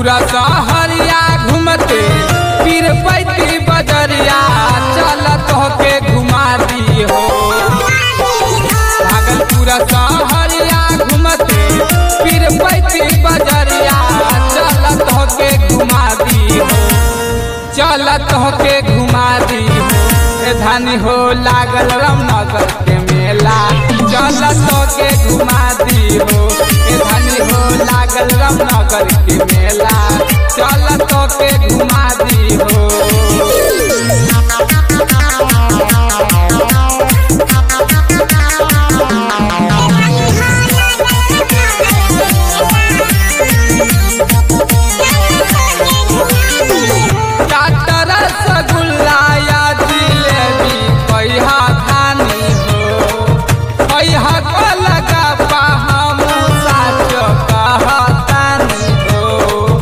पूरा सहरिया घूमते पीर पैती बजरिया चलत होके घुमा दी हो भागलपुरा सहरिया घूमते पीर पैती बजरिया चलत होके घुमा दी हो चलत होके घुमा दी हो ए धानी हो लागल रामनगर के मेला चलत होके घुमा दी हो ए धानी हो लागल रामनगर के मेला चलत होके घुमा दी हो चाटर रसगुल्ला या जिलेबी पैहा खानी हो पैहा को लगा हम साच कहतानी हो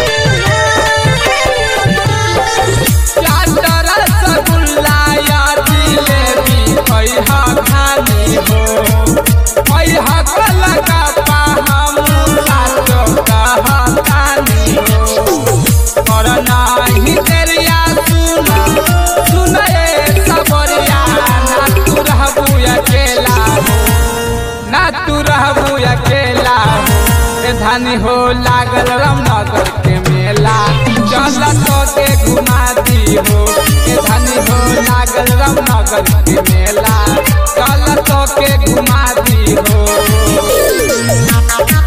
चाटर रसगुल्ला या जिलेबी पैहा खानी हो पैहा को लगा हम साच कहतानी हो और नाही तेरिया सुना सुनए सबरिया ना तू रहबू अकेला ना तू रहबू अकेला ए धानी हो लागल रामनगर के मेला चल तो के घुमा दी हो ए धानी हो लागल रामनगर के मेला चल तो के घुमा दी हो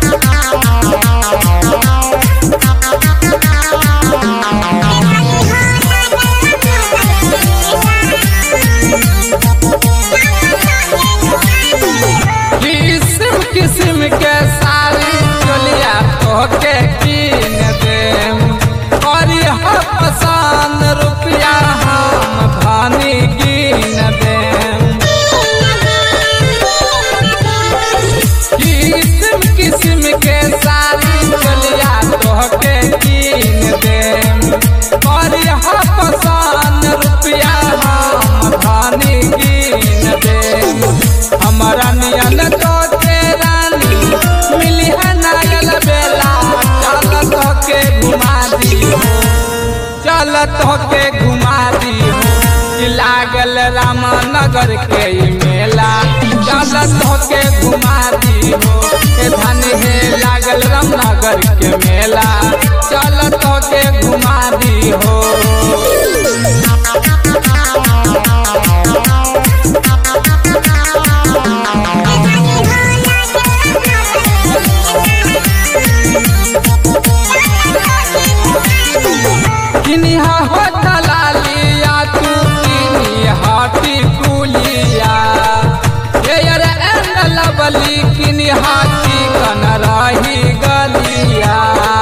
किस्म किस्म के सारी चोलिया तोहके कीन देम और यह पसंद रुपया हम भानी गिन देम किस्म किस्म के सारी चोलिया तोहके कीन देम और यह पसंद रुपया हम भानी गिन देम हमारा नियन तो रानी मिली है नायल बेला चल तो के घुमा दी हो चल तो के घुमा दी हो कि लागल रामनगर के ई मेला चल तो के घुमा दी हो ए धन हे लागल रामनगर के मेला चल तो के घुमा दी हो किनिहा हो दलालिया तू किनिहा टिकुलिया एयर एंड लवली किनिहा चिकन रही गलिया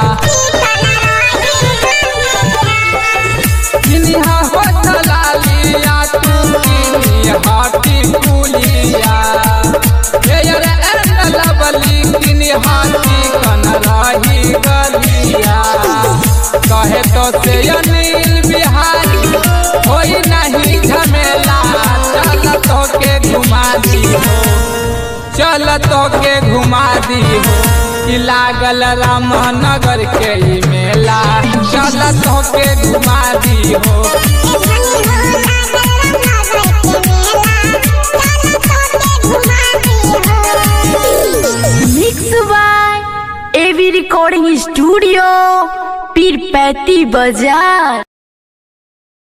किनिहा हो दलालिया तू किनिहा टिकुलिया एयर एंड लवली किनिहा चिकन रही गलिया कहे तो से अनिल बिहारी होई नहीं झमेला चल तो के घुमा दी हो चल तो के घुमा दी हो कि लागल रामनगर के ई मेला चल तो के घुमा दी हो mix by AV recording studio Pirpainti बाजार